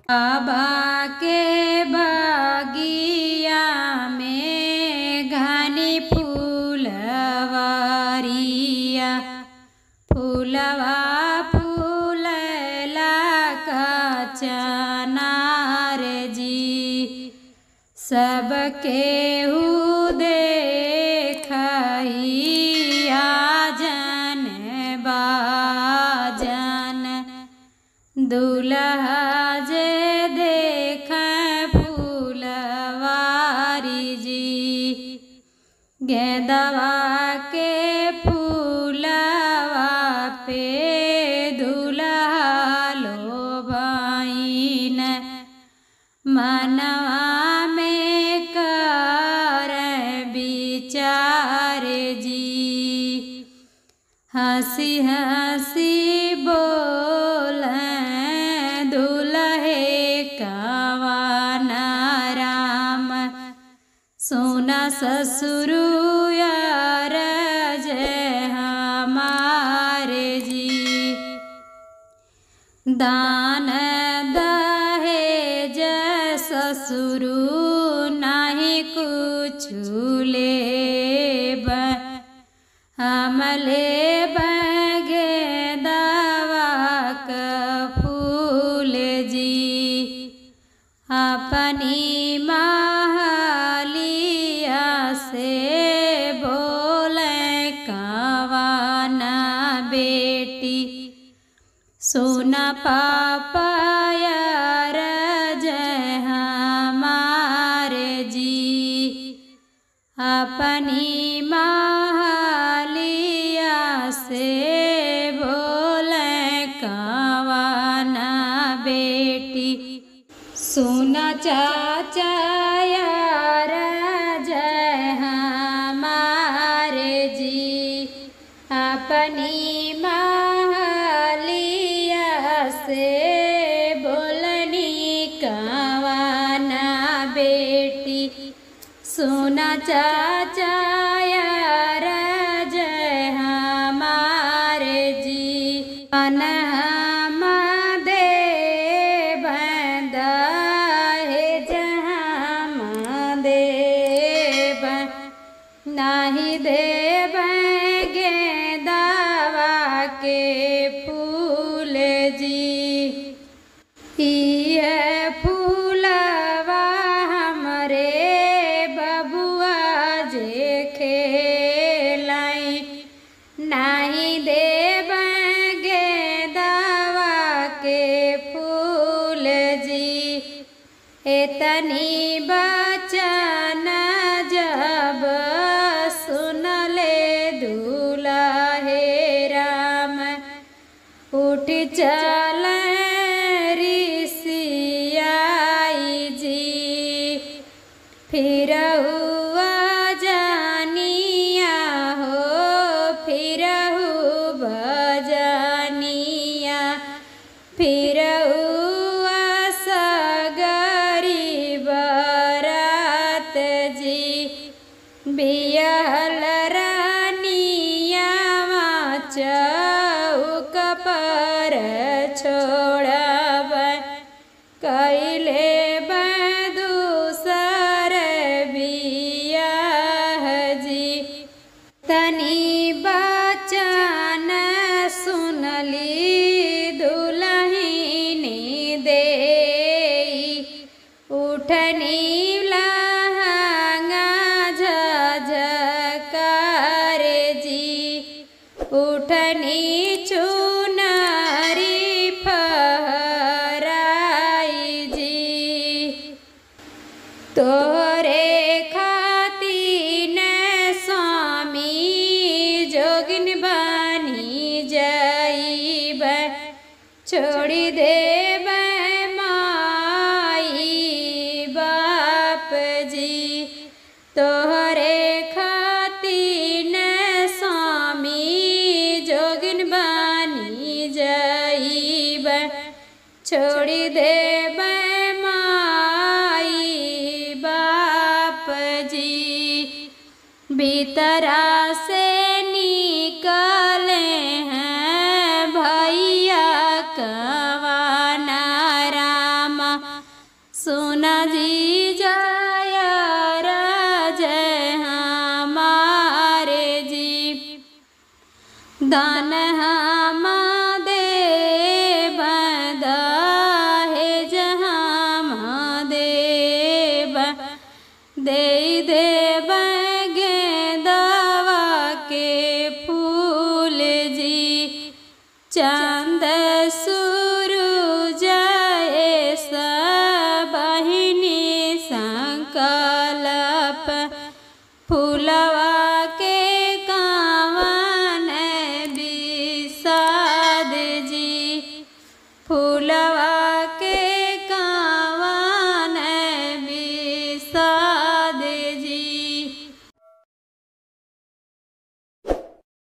बाबा के बगिया में घनी फूलवरिया फूलवा फूलला कचनार जी सबके देखिया जन बाजन दुल्हा जे देख फूलवारी जी गेंदवा के फूलवा पे दुल्हा लो बहिन मनवा में कर विचार जी हंसी हंसी बोल दुल्हे कवन राम सोना ससुरुयार जय हमारे जी दान दहेज ससुरु नहीं कुछ लेब हम लेब गेंदवा क फूल जी अपनी महलिया से बोले कवाना बेटी सोना पापा यार जय हमारे जी अपनी महलिया से बोले कवाना बेटी सोना चाचा यार जय हमारे जी अपनी महलिया से बोलनी कवाना बेटी सोना चाचा यार जय हमारे जी अन हम दे बंदाहे जहाँ देव नाही देव गेंदावा के फूल जी ये फूलवा हमरे बबुआ जे खेलाई नाही देव गेंदावा के फूल जी एतनी बचन जब सुनले दूल्हे राम उठ चल ऋषियाई जी फिर हुआ जानिया हो फिर बजानिया फिर हुआ सगरी बरात जी बियल रानिया चौक पर छोड़ब कैले दूसर बियाह जी तनी बचन सुनली दुलहिनी दे उठनी लहंगा झझकार जी उठनी चुनरी फहराई जी तोरे खातिर स्वामी जोगिन बनी जाइब छोड़ी देब माई बाप जी तोहरे खातिर स्वामी जोगिन बनी जाइब छोड़ी देब माई बाप जी भीतरा से निकले हैं भैया कवाना राम दान हम दे बदा है जहाँ देव दे देव गेंदवा के फूल जी चंद सु